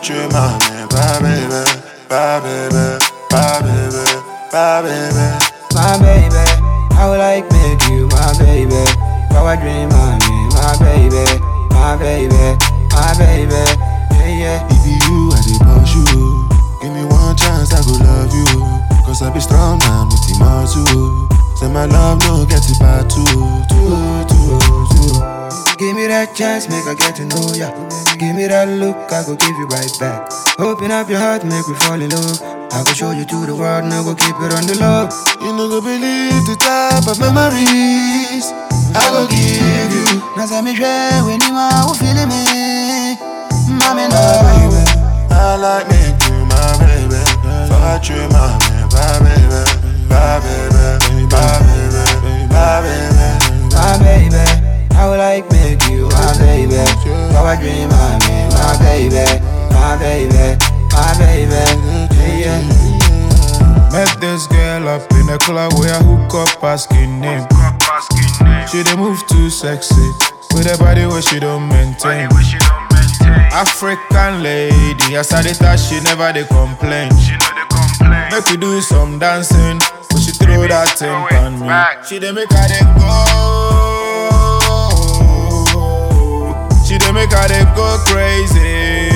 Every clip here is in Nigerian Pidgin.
tu m'amènes, bah baby, bah baby, bah baby, bah baby. my baby. I would like make you my baby. Power dream, I mean, my baby, my baby, my baby. Yeah, yeah. If you I dey push you, give me one chance, I go love you. Cause I be strong man with the muscle. Say my love no get it bad too, too, too, too. Give me that chance, make I get to know ya. Give me that look, I go give you right back. Open up your heart, make me fall in love. I go show you to the world, now go keep it on the low. You no go believe the type of memories I go give you. Now say me share when you are who feeling me. Mommy, no. baby. I like me you my baby. Fuck you, my man, my baby, my baby, my baby, my baby. my baby. I would like make you my baby. Power dream, I mean, my baby, my baby, my baby. Yeah, yeah. Met this girl up in a club where I hook up asking name. She dey move too sexy with a body where she don't maintain. African lady, as I dey touch, she never dey complain. Make we do some dancing, but she throw that thing on me. She dey make her dey go. She dey make her dey go crazy.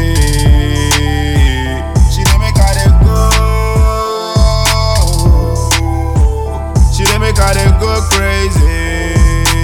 She dey make her dey go. She dey make her dey go crazy.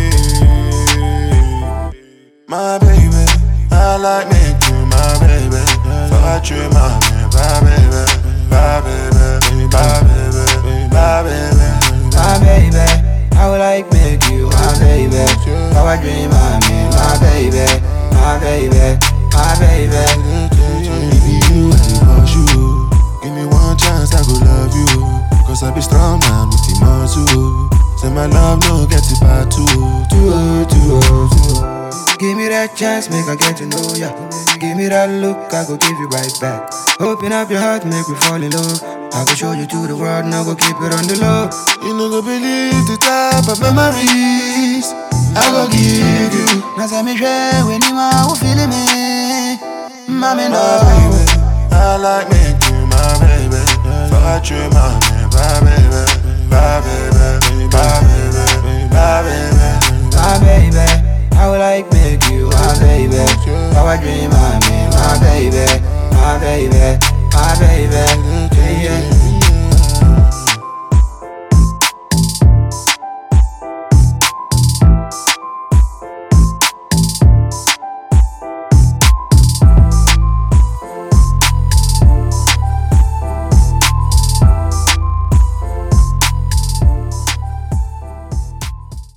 My baby, I like me you my baby. Fuck you, my man, my baby, my baby, my baby, my baby. my baby. I would like make you my baby. Power dream, I mean, my baby, my baby, my baby. If you I dey push you, give me one chance, I go love you. Cause I be strong man with the muscle. Say my love no get it bad too, too, too, too. Give me that chance, make I get to know ya. Give me that look, I go give you right back. Open up your heart, make me fall in love. I go show you to the world, now go keep it on the low. You no go believe the type of memories I go give you. Now say me share when you are who feeling me. Mommy, no. My baby, I like me you my baby. Fuck you, my man, my baby, my baby, my baby, my baby. my baby. I would like make you my baby. Power dream, I mean, my baby, my baby, my